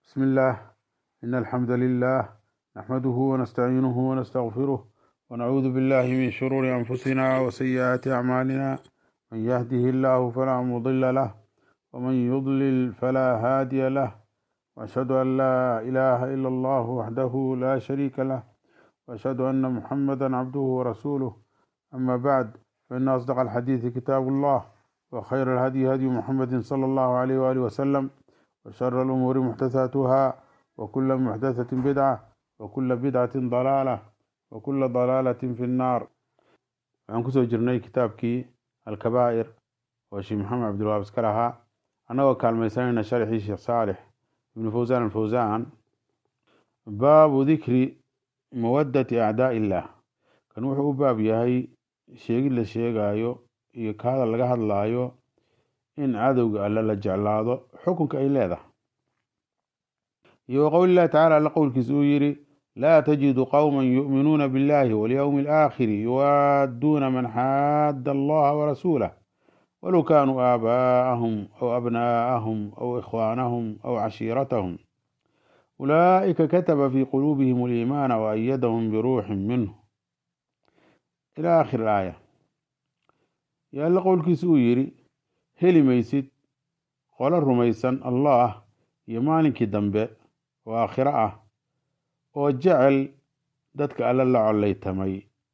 بسم الله إن الحمد لله نحمده ونستعينه ونستغفره ونعوذ بالله من شرور أنفسنا وسيئات أعمالنا من يهده الله فلا مضل له ومن يضلل فلا هادي له وأشهد أن لا إله إلا الله وحده لا شريك له وأشهد أن محمدا عبده ورسوله أما بعد فإن أصدق الحديث كتاب الله وخير الهدي هدي محمد صلى الله عليه وآله وسلم وشر الأمور محدثاتها وكل محدثة بدعة وكل بدعة ضلالة وكل ضلالة في النار waxaan kusoo jirnay kitaabkii alkabaa'ir oo sheekh maxamed cabdilwahaab iska lahaa annagoo kaalmaysanayna sharxii sheekh saalix ibnu fawsaan alfawsaan baabu dikri mawaddati acdaa illah kan wuxuu u baab yahay sheegid la sheegaayo iyo ka hadal laga hadlaayo in cadowga alle la jeclaado xukunka ay leedahay iyo wa qowli llahi tacala alle qowlkiisa uu yidhi laa tajidu qowma yu'minuuna biاllahi walyowmi alaakhiri yuwaadduuna man xaadda allaha warasuulah walow kaanuu aabaa'ahum aw abnaa'ahum aw ikhwaanahum aw cashiiratahum ulaa'ika kataba fii quluubihim aliimaana waayadahum biruuxin minhu ila aakhir aaya yo alle qowlkiisa uu yidhi heli maysid qolo rumaysan allah iyo maalinkii dambe oo aakhiro ah oo jecel dadka alle la collaytamay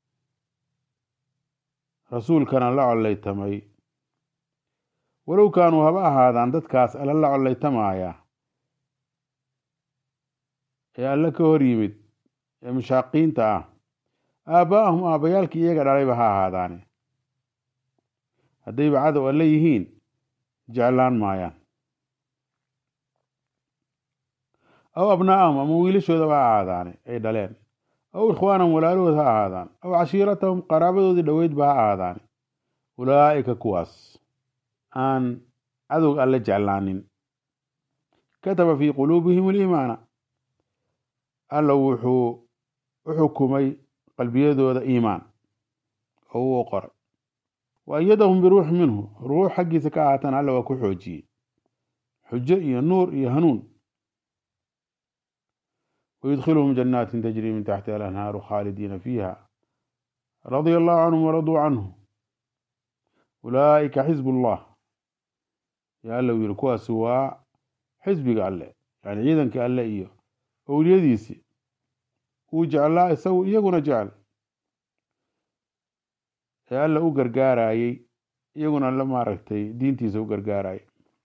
rasuulkana la collaytamay walow kaanuu haba ahaadaan dadkaas alle la collaytamaaya ee alle ka hor yimid ee mushaaqiinta ah aabbaa'ahum aabbayaalkii iyaga dhalayba ha ahaadaane haddayba cadow alle yihiin jeclaan maayaan aw abnaa'ahum ama wiilashoodaba ha ahaadaane ay dhaleen aw ikhwaanahum walaalahood ha ahaadaan aw cashiiratahum qaraabadoodii dhoweydba ha ahaadaane ulaa'ika kuwaas aan cadowga alle jeclaanin kataba fii quluubihim aliimaana alla wuxuu u xukumay qalbiyadooda iimaan oo uu qoray wa ayadahum biruux minhu ruux xaggiisa ka ahaatan alla waa ku xoojiyey xujo iyo nuur iyo hanuun ويدخلهم جنات تجري من تحتها الأنهار خالدين فيها رضي الله عنهم ورضوا عنه أولئك حزب الله يا الله ويركوا سوا حزبك الله يعني عيدا كالله إيه أوليديسي وجعل الله يسوي يقول جعل يا الله وقرقاراي يقول الله ما ركتي دينتي سو قرقاراي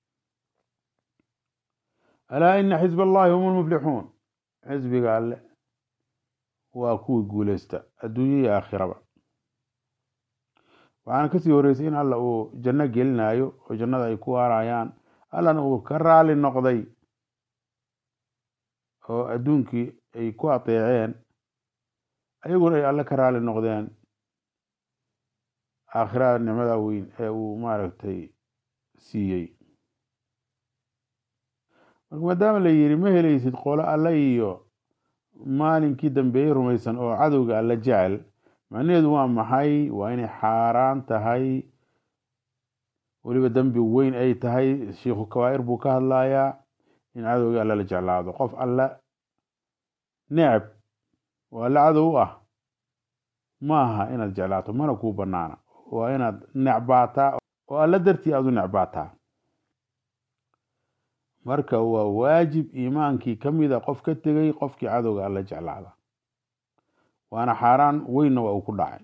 ألا إن حزب الله هم المفلحون xisbiga alle waa kuwii guuleysta adduunyo iyo aakhiraba waxaana kasii horreysay in alla uu janno gelinayo oo jannada ay ku waarayaan allana uu ka raali noqday oo adduunkii ay ku ateeceen ayaguna ay alle ka raali noqdeen aakhirada nicmada weyn ee uu maaragtay siiyey marka maadaama la yidhi ma helaysid qolo alle iyo maalinkii dambeeyey rumaysan oo cadowga alle jecel macnaheedu waa maxay waa inay xaaraan tahay weliba dembi weyn ay tahay shiikhu kabaa'ir buu ka hadlayaa in cadowga alle la jeclaado qof alle necab oo alle cadow u ah ma aha inaad jeclaato mana kuu banaana waa inaad necbaataa oo alle dartii aad u necbaataa marka waa waajib iimaankii ka mida qof ka tegey qofkii cadowga alla jeclaada waana xaaraan weynna waa uu ku dhacay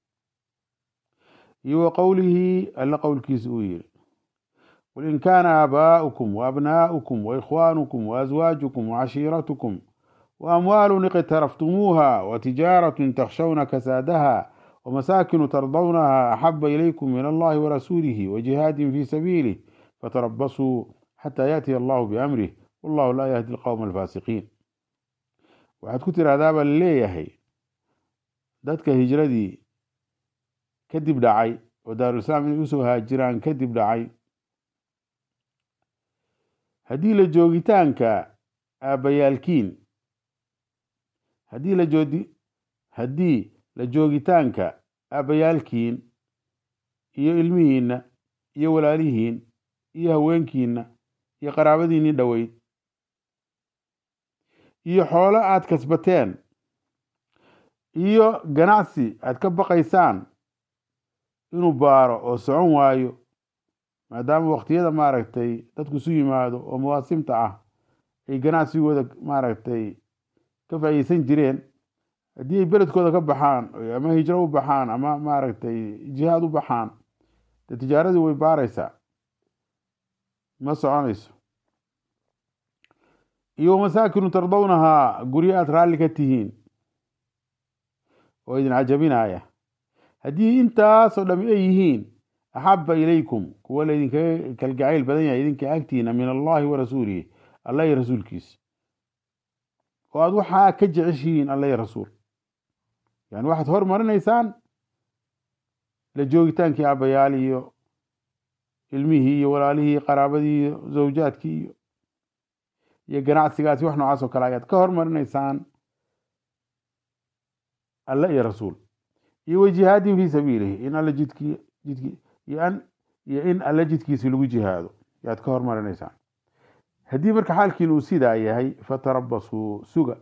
iyo wa qowlihii alle qowlkiisa uu yidhi qul in kaana aabaa'ukum waabnaa'ukum waikhwaanukum waaswaajukum wacashiiratukum waamwaalun iqtaraftumuuha watijaaratun takshawna kasaadaha wamasaakinu tardawnaha axaba ilaykum min allahi warasuulihi wajihaadin fii sabiilih fatarabasuu xataa yaatiya allahu biamrih wallahu laa yahdi alqowma alfaasiqiin waxaad ku tiraahdaa baa laleeyahay dadka hijradii kadib dhacay oo daarulislaam inay usoo haajiraan kadib dhacay haddii la joogitaanka aabbayaalkiin haddii la joodi haddii la joogitaanka aabbayaalkiin iyo ilmihiinna iyo walaalihiin iyo haweenkiinna iyo qaraabadiinii dhoweyd iyo xoolo aad kasbateen iyo ganacsi aad ka baqaysaan inuu baaro oo socon waayo maadaama waqtiyada maaragtay dadku isu yimaado oo mawaasimta ah ay ganacsigooda maaragtay ka faa'iideysan jireen haddii ay beledkooda ka baxaan ama hijro u baxaan ama maaragtay jihaad u baxaan dee tijaaradii way baaraysaa ma soconayso iyo masaakinu tardawnahaa guryo aad raalli ka tihiin oo idin cajabinaya haddii intaasoo dham ay yihiin axaba ilaykum kuwa laydinkaga kalgacayl badan yahay idinka agtiina min allahi wa rasuulihi alla iyo rasuulkiisa oo aad waxaa ka jeceshihiin alla iyo rasuul yani waxaad hormarinaysaan la joogitaankii aabbayaal iyo ilmihii iyo walaalihii qaraabadii iyo zawjaadkii iyo iyo ganacsigaasi wax noocaas oo kale ayaad ka hormarinaysaan alle iyo rasuul iyo wa jihaadin fii sabiilihi in alle jidkii jidkii iyo an iyo in alle jidkiisi lagu jihaado yaad ka hormarinaysaan haddii marka xaalkiin uu sidaa yahay fatarabasuu suga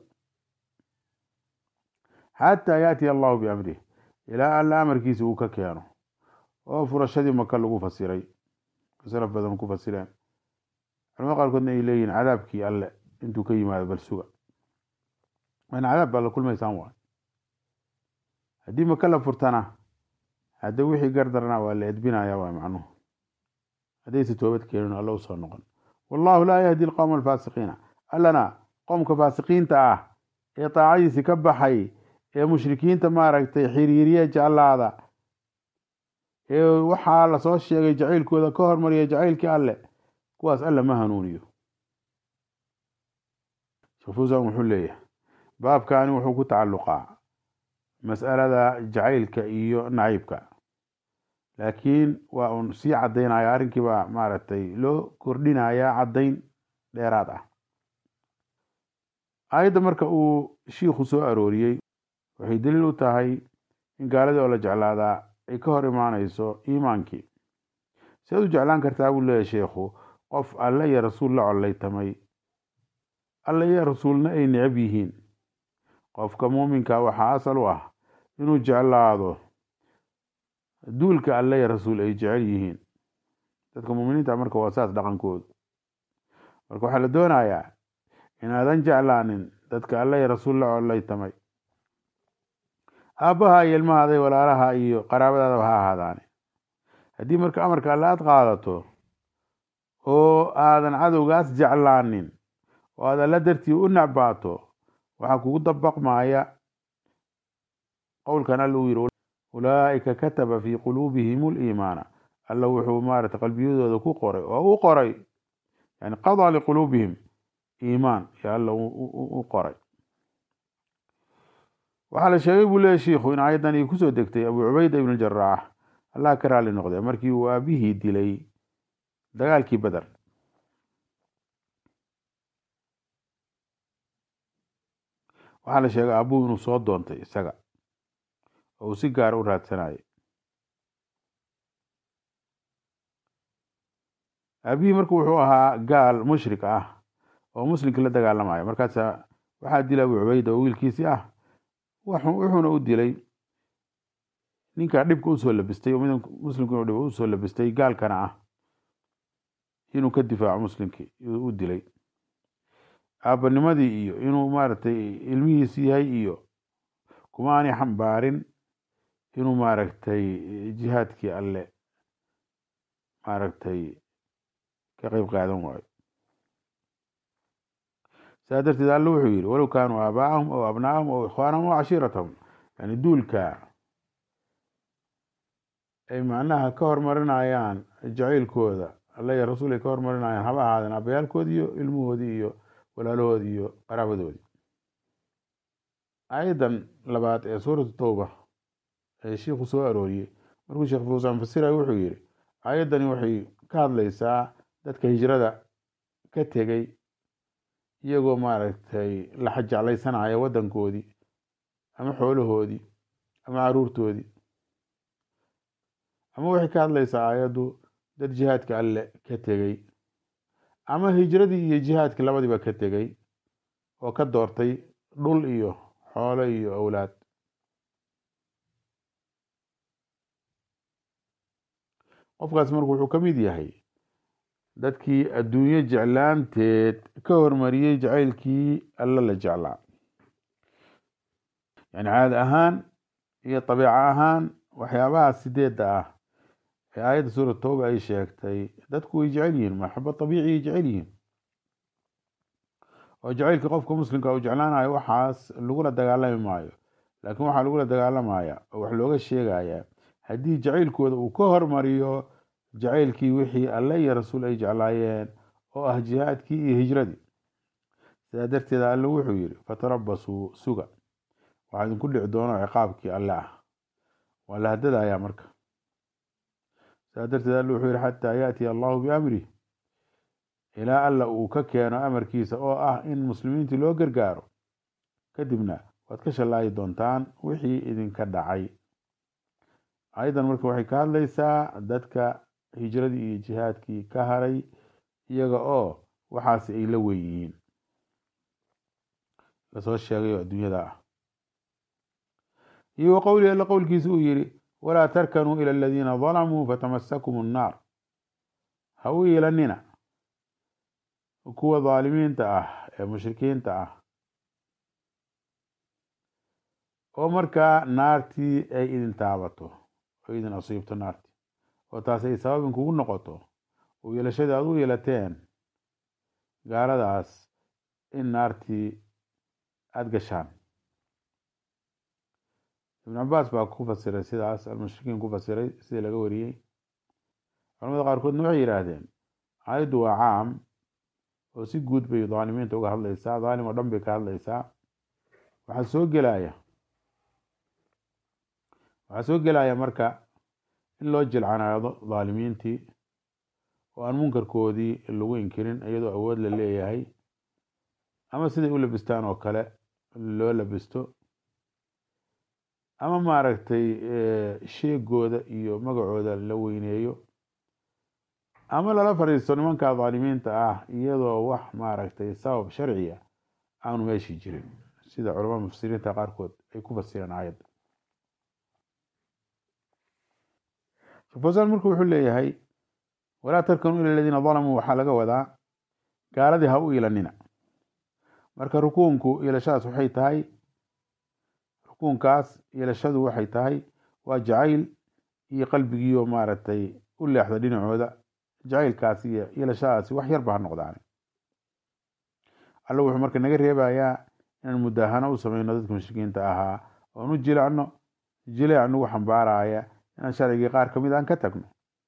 xataa yaatiya allahu biamrih ilaa alla amarkiisa uu ka keeno oo furashadii maka lagu fasiray salaf badan ku fasireen culamada qaarkoodna ay leeyihin cadaabkii alle intuu ka yimaado bal suga waana cadaab baa la kulmaysaan waay haddii maka la furtana hadda wixii gardarna waa la edbinaya waa macnuhu haddayse toobad keenin alla u soo noqon wallahu laa yahdi alqowma alfaasiqiina allana qowmka faasiqiinta ah ee daacadiisi ka baxay ee mushrikiinta maaragtay xiriiriya jeclaada ee waxaa lasoo sheegay jacaylkooda ka hormariya jacaylkii alle kuwaas alle ma hanuuniyo sheekh fuusan wuxuu leeyahay baabkani wuxuu ku tacalluqaa mas'alada jacaylka iyo naciibka laakiin waa uun sii caddaynaya arrinkii baa maaragtay loo kordhinayaa caddayn dheeraad ah aayadda marka uu shiikhu soo arooriyey waxay daliil u tahay in gaaladii oo la jeclaadaa ay ka hor imaanayso iimaankii siaad u jeclaan kartaa buu leeyahy sheikhu qof alle iyo rasuul la collaytamay alle iyo rasuulna ay necab yihiin qofka muuminka waxaa asal u ah inuu jeclaado duulka alle iyo rasuul ay jecel yihiin dadka muuminiinta marka waa saas dhaqankoodu marka waxaa la doonayaa inaadan jeclaanin dadka alle iyo rasuul la collaytamay aabbaha iyo ilmahaaday walaalaha iyo qaraabadaadaba ha ahaadaane haddii marka amarka alle aad qaadato oo aadan cadowgaas jeclaanin oo aad alla dartii u necbaato waxaa kugu dabaqmaya qowlkan alla uu yidhi ulaa'ika kataba fii quluubihim liimaana alla wuxuu maarata qalbiyadooda ku qoray oo u qoray yani qadaa liquluubihim iimaan yo alla u qoray waxaa la sheegay buu leeyahy shiikhu in aayaddan ay kusoo degtay abu cubayda ibn jaraax allah ka raali noqday markii uu aabihii dilay dagaalkii beder waxaa la sheegay aabuhu inuu soo doontay isaga oo uu si gaara u raadsanayay aabihii marka wuxuu ahaa gaal mushrik ah oo muslimkii la dagaalamaya markaasa waxaa dilay abu cubayda oo wiilkiisii ah wuxuuna u dilay ninkaa dhibka usoo labistay oo mid muslimku inuu dhib usoo labistay gaalkana ah inuu ka difaaco muslimkii u dilay aabbanimadii iyo inuu maaragtay ilmihiis yahay iyo kuma aanay xambaarin inuu maaragtay jihaadkii alle maaragtay ka qeyb qaadan waayo saa darteed alle wuxuu yidhi walow kaanuu aabaa'ahum aw abnaa'ahum aw ikhwaanahum aw cashiiratahum yani duulka ay macnaha ka hormarinayaan jacaylkooda alla iyo rasuul ay ka hormarinayaan haba ahaadeen abayaalkoodii iyo ilmahoodii iyo walaalahoodii iyo qaraabadoodii aayaddan labaad ee suuratu towba ee shiikhu soo arooriyey markuu sheekh fuusaan fasirayo wuxuu yidhi aayaddani waxay ka hadlaysaa dadka hijrada ka tegey iyagoo maaragtay la xajeclaysanaya waddankoodii ama xoolahoodii ama caruurtoodii ama waxay ka hadlaysaa aayaddu dad jihaadka alle ka tegey ama hijradii iyo jihaadkii labadiiba ka tegey oo ka doortay dhul iyo xoolo iyo awlaad qofkaas marka wuxuu ka mid yahay dadkii adduunyo jeclaanteed ka hormariyey jacaylkii alla la jeclaa yani caadi ahaan iyo dabiico ahaan waxyaabaha sideedda ah ee aayadda suurat tooba ay sheegtay dadku way jecel yihiin maxabo dabiiciay jecel yihiin oo jacaylka qofka muslimka uu jeclaanayo waxaas lagula dagaalami maayo laakiin waxaa lagula dagaalamaya oo wax looga sheegaya haddii jacaylkooda uu ka hormariyo jacaylkii wixii alle iyo rasuul ay jeclaayeen oo ah jihaadkii iyo hijradii sidaa darteed alle wuxuu yidhi fatarabasuu suga waxaa idinku dhici doono ciqaabkii alle ah waa la hadadayaa marka sidaa darteed alle wuxuu yihi xataa yaatiya allahu biamrih ilaa alla uu ka keeno amarkiisa oo ah in muslimiintii loo gargaaro kadibna waad ka shallaayi doontaan wixii idinka dhacay ayadan marka waxay ka hadlaysaa dadka hijradii iyo jihaadkii ka haray iyaga oo waxaasi ay la weyn yihiin lasoo sheegay oo adduunyada ah iyo wa qowlihi alla qowlkiisa uu yidhi walaa tarkanuu ila aladiina dalamuu fatamasakum annaar ha u iilanina kuwa dhaalimiinta ah ee mushrikiinta ah oo markaa naartii ay idin taabato oo idin asiibto naartii oo taas ay sababin kugu noqoto oo yeelashadii aad u yeelateen gaaladaas in naartii aada gashaan ibn cabaas baa ku fasiray sidaas almushrikiin ku fasiray sidii laga wariyey culamada qaarkoodna waxay yidhaahdeen aayaddu waa caam oo si guud bay dhaalimiinta uga hadlaysaa dhaalim oo dhan bay ka hadlaysaa waxaa soo gelaya waxaa soo gelaya marka in loo jilcanaado dhaalimiintii oo aan munkarkoodii lagu inkirin iyadoo awood la leeyahay ama siday u labistaan oo kale loo labisto ama maaragtay sheegooda iyo magacooda la weyneeyo ama lala fadhiisto nimanka dhaalimiinta ah iyadoo wax maaragtay sabab sharciya aanu meeshii jirin sida culamada mufasiriinta qaarkood ay ku fasireen aayadda shafosaan marka wuxuu leeyahay walaa tarkanuu ila aladiina dalamuu waxaa laga wadaa gaaladii ha u ilanina marka rukuunku iilashadaas waxay tahay rukuunkaas iilashadu waxay tahay waa jacayl iyo qalbigiioo maaragtay u leexda dhinacooda jacaylkaas iyo iilashadaasi wax yarba ha noqdaane alla wuxuu marka naga reebayaa inaan mudaahano u sameyno dadka mushrikiinta ahaa oon u jilacno jileec nagu xambaaraya inaan sharcigii qaar kamid aan ka tagno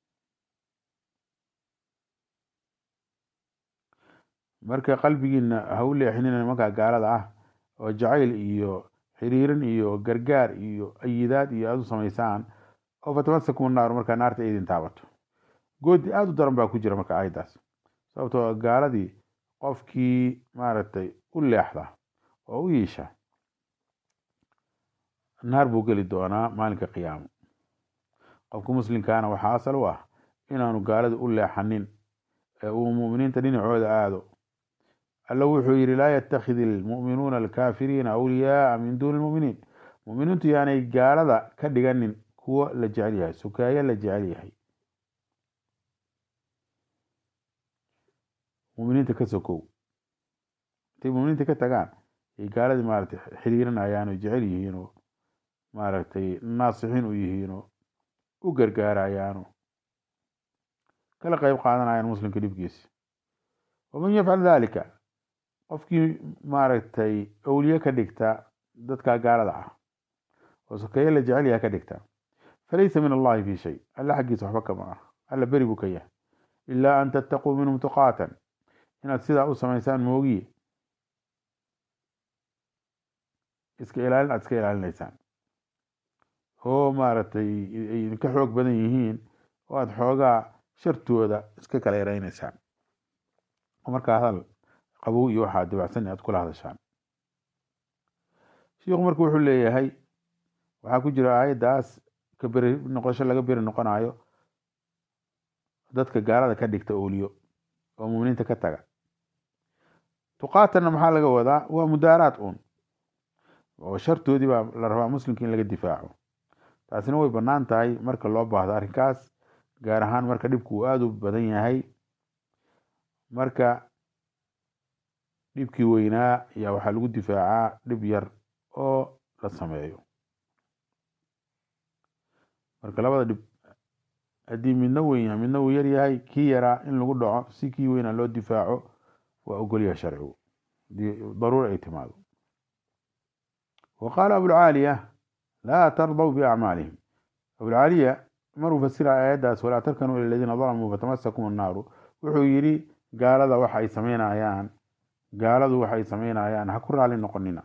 marka qalbigiina ha u leexinina nimankaa gaalada ah oo jacayl iyo xiriirin iyo gargaar iyo ayidaad iyo aada u samaysaan oo fatamasakum naaru markaa naarta idin taabato goodi aada u daran baa ku jira marka aayaddaas sababtoo gaaladii qofkii maaragtay u leexda oo u yiisha naar buu geli doonaa maalinka qiyaamo qofka muslimkaana waxaa asal u ah inaanu gaalada u leexanin ee uu muminiinta dhinacooda aado alla wuxuu yidhi laa yattakhidi almu'minuuna alkaafiriina awliyaaa min duuni lmuminiin muminiintu yaanay gaalada ka dhiganin kuwo la jecel yahay sukaayo la jecel yahay muminiinta ka sokow intay muminiinta ka tagaan ay gaaladii maaragtay xiriirinayaan oo jecel yihiin oo maaragtay naasixiin u yihiin oo u gargaarayaano kala qeyb qaadanayaan muslimka dhibkiisa waman yafcal dalika qofkii maaragtay awliye ka dhigta dadka gaalada ah oo sokeeye la jecel yaha ka dhigta falaysa min allahi fi shay alla xaggiisa waxba kama ah alla beri buu ka yahay ilaa an tattaquu minhum tuqaatan inaad sidaa u samaysaan moogiye iska ilaalin aad iska ilaalinaysaan oo maaragtay ay idinka xoog badan yihiin oo aada xoogaa shartooda iska kala yareynaysaan oo markaa hadal qabow iyo waxaa dabacsan aad kula hadashaan shiikhu marka wuxuu leeyahay waxaa ku jira aayaddaas ka beri noqosho laga beri noqonayo dadka gaalada ka dhigta ooliyo oo muminiinta ka taga tuqaatanna maxaa laga wadaa waa mudaaraad uun oo shartoodii baa la rabaa muslimka in laga difaaco taasina way bannaan tahay marka loo baahdo arrinkaas gaar ahaan marka dhibku uu aada u badan yahay marka dhibkii weynaa ayaa waxaa lagu difaacaa dhib yar oo la sameeyo marka labada dhib haddii midna weyn yahay midna uu yar yahay kii yaraa in lagu dhaco si kii weynaa loo difaaco waa ogolyaha sharcigu daruura ay timaado wa qaala abulcaaliya laa tardaw biacmaalihim abulcaaliya maruu fasira aayaddaas walaa tarkanuu ila ladiina dalamuu fatamasakum annaaru wuxuu yidhi gaalada waxa ay sameynayaan gaaladu waxa ay sameynayaan ha ku raali noqonina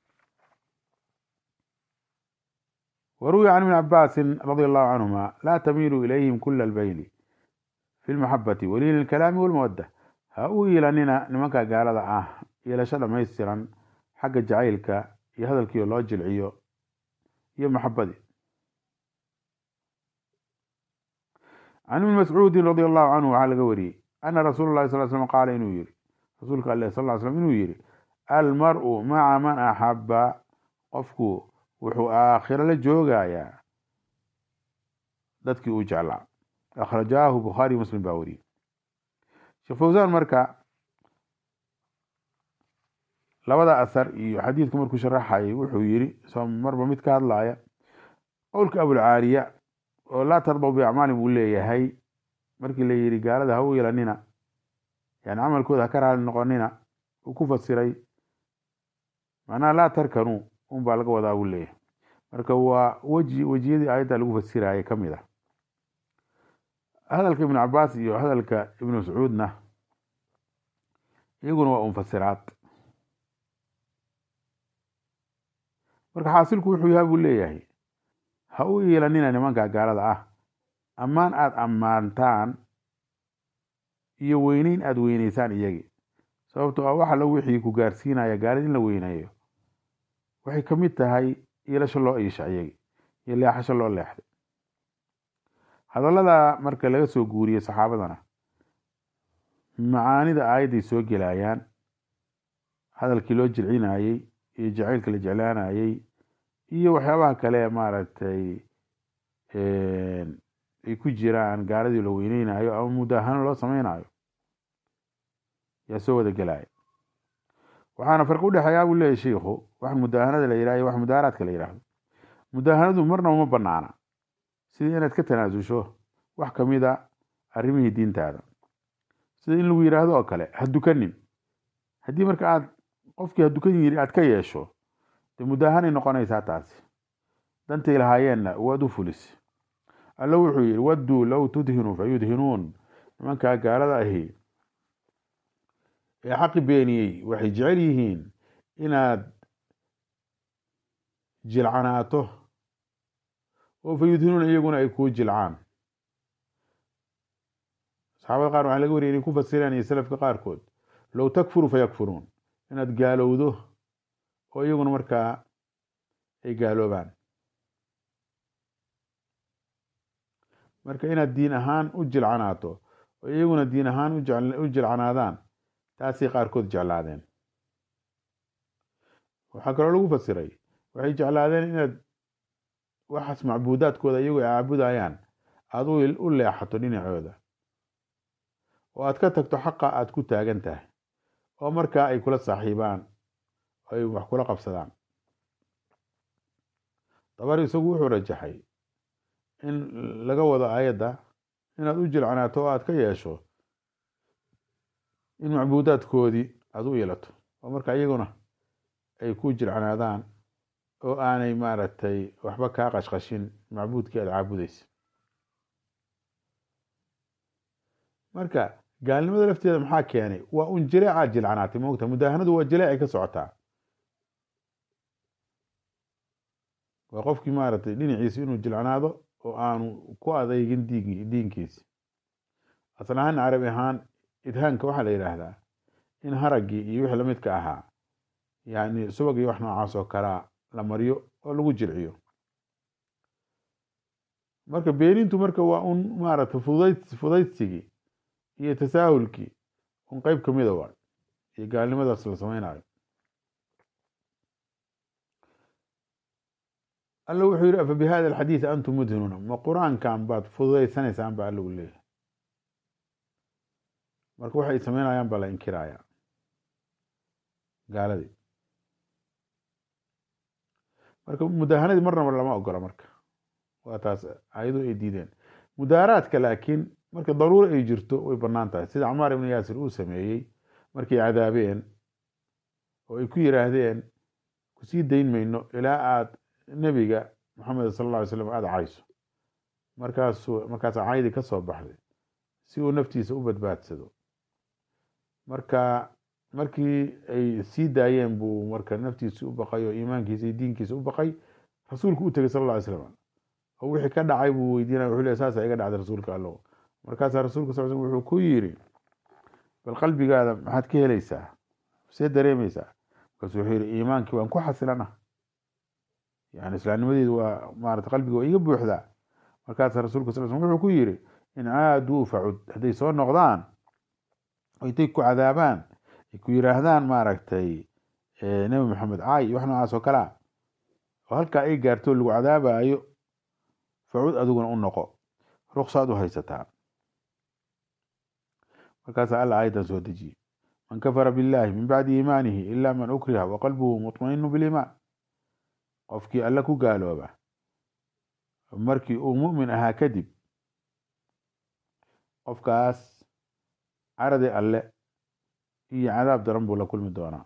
وروي عن ابن عباس رضي الله عنهما لا تميلوا إليهم كل البيل في المحبة ولين الكلام والمودة هاو إلاننا نمكا قال آه إلى شد ميسرا حق جعيلك يا هذا الكيو لو جلعيو يا محبتي عن ابن مسعود رضي الله عنه على قوري أن رسول الله صلى الله عليه وسلم قال إنه يري رسولك الله صلى الله عليه وسلم إنه يري المرء مع من أحب قفكو wuxuu aakhiro la joogayaa dadkii uu jeclaa akhrajaahu bukhaari muslim baa wariyey sheekh fawsaan marka labada asar iyo xadiidku markuu sharaxayay wuxuu yiri soo marba mid ka hadlaya qowlka abulcaaliya oo laa tardaw biacmaalin buu leeyahay markii la yidhi gaalada ha u yeelanina yani camalkooda ha ka raali noqonina uu ku fasiray macnaha laa tarkanuu un baa laga wadaa buu leeyahay marka waa weji wejiyadii aayadda lagu fasirayay ka mid ah hadalka ibnu cabaas iyo hadalka ibnu mascuudna iyaguna waa unfasiraad marka xaasilku wuxuu yahay buu leeyahay ha u yeelanina nimanka gaalada ah ammaan aada ammaantaan iyo weyneyn aada weyneysaan iyagii sababtoo ah waxa la wixii ku gaarsiinaya gaalid in la weyneeyo waxay ka mid tahay iilasho loo iisha iyagii iyo leexasho loo leexday hadallada marka laga soo guuriyey saxaabadana macaanida aayadday soo gelayaan hadalkii loo jilcinayey iyo jacaylka la jeclaanayey iyo waxyaabaha kale maaragtay ay ku jiraan gaaladii la weyneynayo ama mudaahano loo sameynayo yaa soo wada gelaya waxaana farqi udhexeeyaa buu leeyahy shiikhu wax mudaahanada la yidhah iyo wax mudaaharaadka la yidhaahdo mudaahanadu marnaba ma banaana sidii inaad ka tanaasusho wax kamid a arrimihii diintaada sida in lagu yidhaahdo oo kale ha dukanin haddii marka aad qofkii ha dukan yiri aad ka yeesho dee mudaahanay noqonaysaa taasi dantay lahaayeenna waad u fulis alla wuxuu yidhi wadduu low tudhinuu fa yudhinuun nimankaa gaalada ahi ee xaqi beeniyey waxay jecel yihiin inaad jilcanaato oo fa yudhinuuna iyaguna ay kuu jilcaan saxaabada qaar waxaa laga wariyay inay ku fasireen iyo salafka qaarkood low takfuru fa yakfuruun inaad gaalowdo oo iyaguna markaa ay gaaloobaan marka inaad diin ahaan u jilcanaato oo iyaguna diin ahaan u jilcanaadaan taasay qaarkood jeclaadeen waxaa kaloo lagu fasiray waxay jeclaadeen inaad waxaas macbuudaadkooda iyagu ay caabudayaan aada u leexato dhinacooda oo aad ka tagto xaqa aad ku taagan tahay oo markaa ay kula saaxiibaan oo ay wax kula qabsadaan dabar isagu wuxuu rajaxay in laga wado aayadda inaad u jilcanaato oo aad ka yeesho in macbuudaadkoodii aada u yeelato oo marka iyaguna ay ku jilcanaadaan oo aanay maaragtay waxba kaa qashqashin macbuudkii aada caabudeysa marka gaalnimada lafteeda maxaa keenay waa un jileecaad jilcanaatay moogta mudaahanadu waa jileecay ka socotaa waa qofkii maaragtay dhinaciisa inuu jilcanaado oo aanu ku adeygin diin diinkiisi asal ahaan carabi ahaan idhaanka waxaa la yidhaahdaa in haraggii iyo wixii lamidka ahaa yani subag iyo wax noocaas oo kalaa la mariyo oo lagu jilciyo marka beenintu marka waa un maaragtay fudayd fudaydsigii iyo tasaahulkii un qeyb kamida waa iyo gaalnimadaas la sameynayo alla wuxuu yidhi afa bihada alxadiidi antum mudhinuuna ma qur-aankan baad fududaysanaysaan ba alla u leeyahay marka waxay sameynayaan baa la inkiraya gaaladii marka mudaahanadii marnaba lama ogola marka waa taas ayadu ay diideen mudaaraadka laakiin marka daruura ay jirto way banaan tahay sida camaar ibnu yaasir uu sameeyey markay cadaabeen oo ay ku yiraahdeen kusii dayn mayno ilaa aad nebiga maxamed sala alla alay slam aada cayso markaasuu markaasa caydii ka soo baxday si uu naftiisa u badbaadsado marka markii ay sii daayeen buu marka naftiisi u baqay oo iimaankiisa iyo diinkiisa u baqay rasuulku u tegey sal alla alay slam oo wixii ka dhacay buu weydiinaya wuxuu leey saasa iga dhacday rasuulka allow markaasaa rasuulka sal slam wuxuu ku yiri bal qalbigaada maxaad ka helaysaa see dareemaysaa markaasu wuxuu yihi iimaankii waan ku xasilana yani islaamnimadeedu waa maarata qalbiga waa iga buuxdaa markaasaa rasuulka sal slam wuxuu ku yiri in caaduu facud hadday soo noqdaan oo intay ku cadaabaan ay ku yiraahdaan maaragtay nebi maxamed caay iyo wax noocaas oo kale a oo halkaa ay gaarto lagu cadaabayo facud adiguna u noqo ruksaad u haysataa markaasaa alla aayadan soo dejiyey man kafara billahi min bacdi iimaanihi ila man ukriha wa qalbuhu mutmainu biliimaan qofkii alle ku gaalooba markii uu mu'min ahaa kadib qofkaas caradi alle iyo cadaab daran buu la kulmi doonaa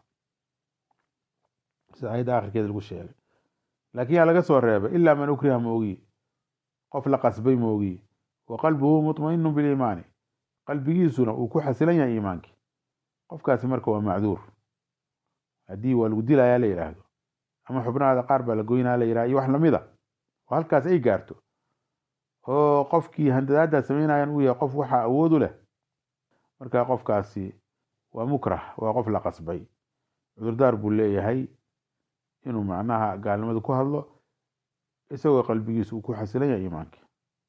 sida ayadda akhirkeeda lagu sheegay laakiin yaa laga soo reebay ilaa man ukriha moogi qof la qasbay moogi wa qalbuhu mutmainu biliimaani qalbigiisuna uu ku xasilan yahay iimaankii qofkaasi marka waa macduur haddii waa lagu dilayaa la yidhaahdo ama xubnahaada qaar baa la goynaa la yidhahdo iyo wax lamida oo halkaas ay gaarto oo qofkii handadaaddaa sameynayan uu yahay qof waxaa awood u leh marka qofkaasi waa mukrah waa qof la qasbay cudurdaar buu leeyahay inuu macnaha gaalnimada ku hadlo isagoo qalbigiisa uu ku xasilan yahay iimaankii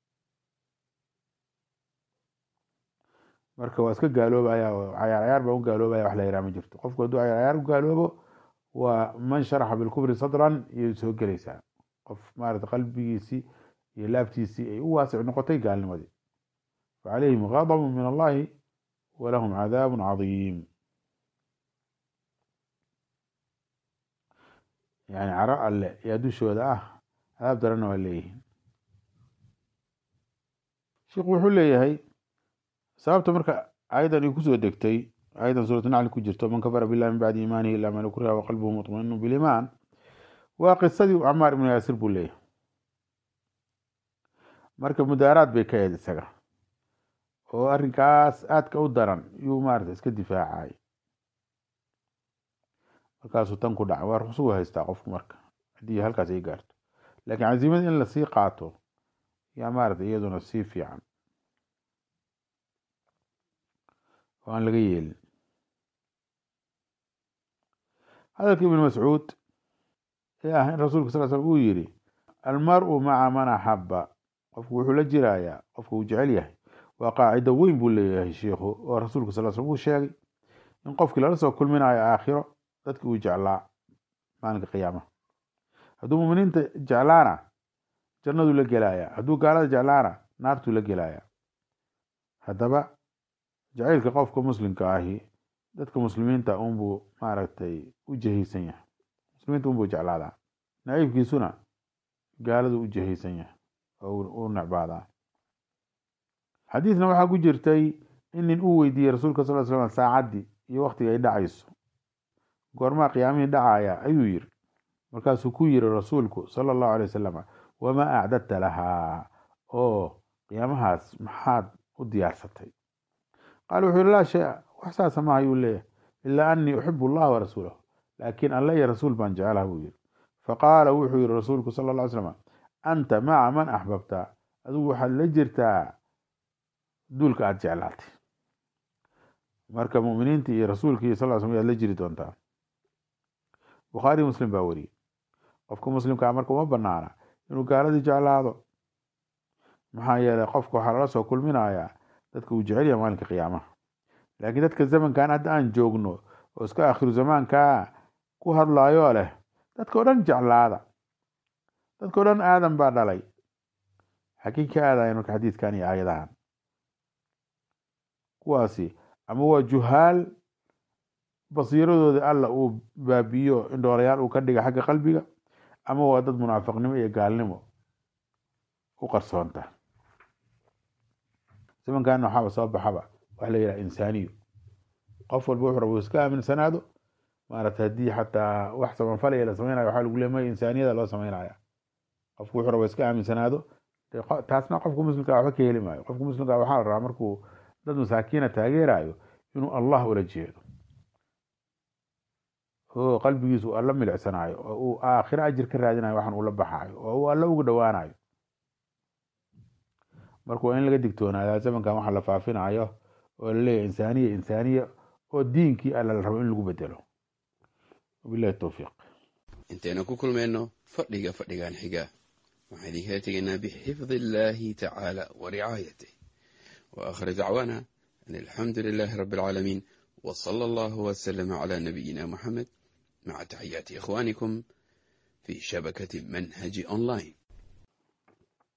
marka waa iska gaaloobaya oo cayaar cayaar baa u gaaloobaya wax la yidhaha ma jirto qofku hadduu cayaar cayaar u gaaloobo waa man sharaxa bilkufri sadran iyay soo gelaysaa qof maarata qalbigiisii iyo laabtiisii ay u waasic noqotay gaalnimadii facalayhim ghadabu min allahi walahum cadaabun cadiim yani caro alle yaa dushooda ah cadaab daranna waa leeyihiin sheikhu wuxuu leeyahay sababta marka ayadan ay kusoo degtay ayadan suuratu nacli ku jirto man kafara billahi min bacdi iimaanihi ila man ukriha wa qalbuhu mutmainu biliimaan waa qisadii camaar ibnu yaasir buu leeyahay marka mudaaraad bay ka eed isaga oo arrinkaas aadka u daran yuu maarata iska difaacay markaasuu tan ku dhaca waa ruqsugu haystaa qofku marka haddii halkaas ay gaarto laakiin casiimada in lasii qaato yaa maarata iyaduna sii fiican oo aan laga yeelin hadalka ibn mascuud ee ah in rasuulka sal slam uu yidhi almaru maca man axaba qofku wuxuu la jirayaa qofka uu jecel yahay waa qaacido weyn buu leeyahay sheikhu oo rasuulka sal slam uu sheegay in qofkii lala soo kulminayo aakhiro dadki uu jeclaa maalinka qiyaamaha hadduu muminiinta jeclaana jannaduu la gelaya hadduu gaalada jeclaana naartuu la gelaya haddaba jacaylka qofka muslimka ahi dadka muslimiinta unbuu maaragtay u jahaysan yahay muslimiinta unbuu jeclaadaa naciibkiisuna gaaladu u jahaysan yahay oo u necbaadaa xadiidna waxaa ku jirtay in nin uu weydiiyey rasuulka sal slam saacaddii iyo waktiga ay dhacayso goormaa qiyaamihii dhacaya ayuu yiri markaasuu ku yiri rasuulku sala allahu alay wasalam wamaa acdadta lahaa oo qiyaamahaas maxaad u diyaarsatay qaal wuxuu yihi laa shay-a wax saasa maaha ayuu leeyahay ilaa anii uxibu allaha warasuulahu laakiin alle iyo rasuul baan jecelaha buu yiri faqaala wuxuu yihi rasuulku sala alla ly slam anta maca man axbabta adigu waxaad la jirtaa duulka aada jeclaatay marka muminiinta iyo rasuulka iyo sal slam yaad la jiri doontaa bukhaari muslim baa weriyey qofka muslimkaa marka uma banaana inuu gaaladii jeclaado maxaa yeelay qofka waxaa lala soo kulminayaa dadka uu jecel yahay maalinka qiyaamaha laakiin dadka zamankan hadda aan joogno oo iska akhiru zamaankaa ku hadlaayoo leh dadka o dhan jeclaada dadka o dhan aadan baa dhalay xagii ka aadayan marka xadiidkan iyo aayadahan kuwaasi ama waa juhaal basiiradooda alla uu baabiyo indhoolayaal uu ka dhiga xagga qalbiga ama waa dad munaafiqnimo iyo gaalnimo u qarsoonta zamankan waxaaba soo baxaba waxa la yidhaha insaaniyo qof walba wuxuu raba iska aaminsanaado maarata haddii xataa wax samanfalaya la sameynaya waxaa lagu leemay insaaniyada loo sameynaya qofku wuxuu raba iska aaminsanaado taasna qofka muslimka waxba ka heli maayo qofka muslimka waxaa la rabaa markuu dad masaakiina taageerayo inuu allah ula jeedo oo qalbigiisu uu alla milicsanayo oo uu aakhiro ajir ka raadinayo waxaan ula baxayo oo uu alla ugu dhowaanayo marka waa in laga digtoonaadaa zamankan waxa la faafinayo oo laleeyahay insaaniya insaaniya oo diinkii alla la rabo in lagu bedelo wabilahi towfiiq intaynu ku kulmayno fadhiga fadhigan xiga waxaan idinkala tegaynaa bixifdi illaahi tacaala wa ricaayatih wa aakhir dacwaana an alxamdu lilaahi rabbi alcaalamiin wa sala allahu wasalama calaa nabiyina muxamed maca taxiyaati ikhwaanikum fii shabakati manhaji online